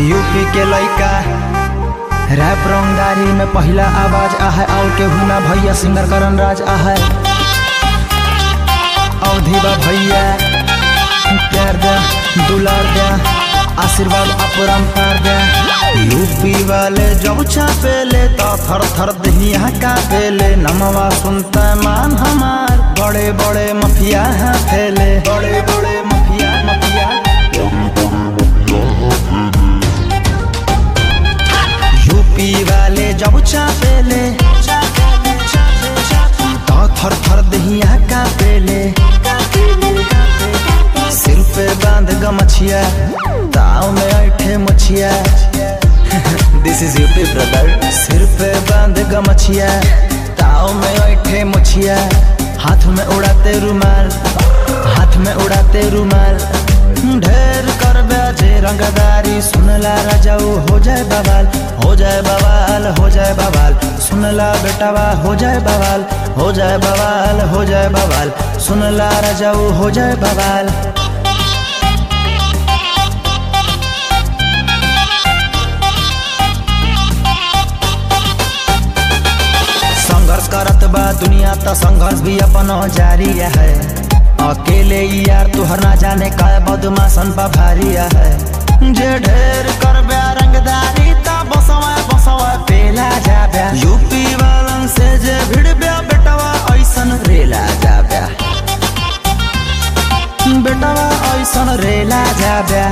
UP के लइका rap रंगदारी में पहला आवाज आहे और केहू ना भैया सिंगर करण राज आहे अवधि बा भैया प्यार दे दुलार दे आशीर्वाद अपरंपार दे यूपी वाले जब छापेले तो थर थर दहिया का पेले नमवा सुनता मान हमार बड़े बड़े मफिया हैं फैले बड़े बड़े मफिया मफिया यूपी वाले जब चापेले तो थर थर दहिया का पेले सिर पे बांध गमछिया ताव में ऐठे मछिया दिस इज यूपी ब्रदर सिर पे बांध गमछिया ताव में ऐठे मछिया हाथ में उड़ाते रुमाल हाथ में उड़ाते रुमाल ढेर कर जे रंगदारी सुनला राजाऊ हो जाए बवाल हो जाए बवाल हो जाए बवाल सुनला बेटावा हो जाए बवाल हो जाए बवाल हो जाए बवाल सुनला राजाऊ हो जाए बवाल संघर्ष करत बा दुनिया त संघर्ष भी अपन जारी है अकेले ही यार तुहर ना जाने का बदमाशन पा भारी है जे ढेर कर रंगदारी ता बसवा बसवा पेला जाब्या यूपी वालन से जे भिड़ब्या बेटवा ऐसन रेला जाब्या बेटवा ऐसन रेला जाब्या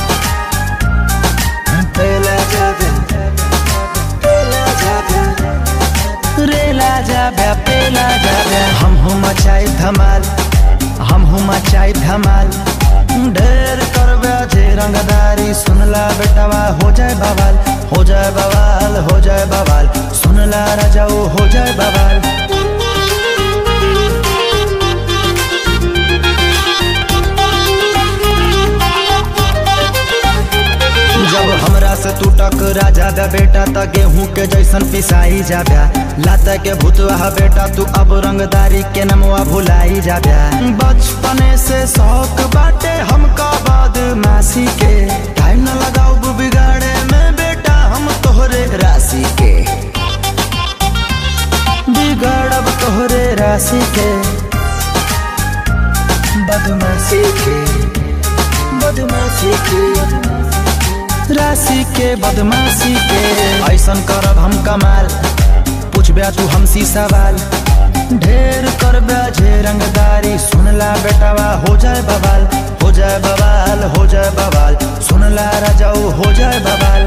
पेला जाब्या पेला जाब्या रेला जाब्या पेला जाब्या हम हूँ मचाई धमाल हम हूँ मचाई धमाल ढेर करबे जे रंगदारी सुनला बेटवा हो जाए बवाल हो जाए बवाल हो जाए बवाल सुनला राजाऊ हो जाए बवाल जब हमरा से तू टकरा जाबे बेटा त गेहूं के जैसन पिसाई जाब्या लाता के भूतवा बेटा तू अब रंगदारी के नमवा भुलाई जाब्या बचपने से शौक बाटे हमका बदमाशी के टाइम न लगाऊ बिगाड़े में बेटा हम तोहरे राशि के बिगड़ब तोहरे राशि के बदमाशी के बदमाशी के राशि के बदमाशी के ऐसन करब हम कमाल पूछबे तू हमसी सवाल ढेर करबे जे रंगदारी सुनला बेटावा हो जाए बवाल हो जाए बवाल हो जाए बवाल सुनला राजाऊ हो जाए बवाल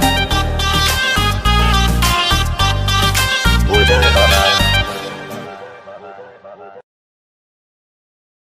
हो जाए बवाल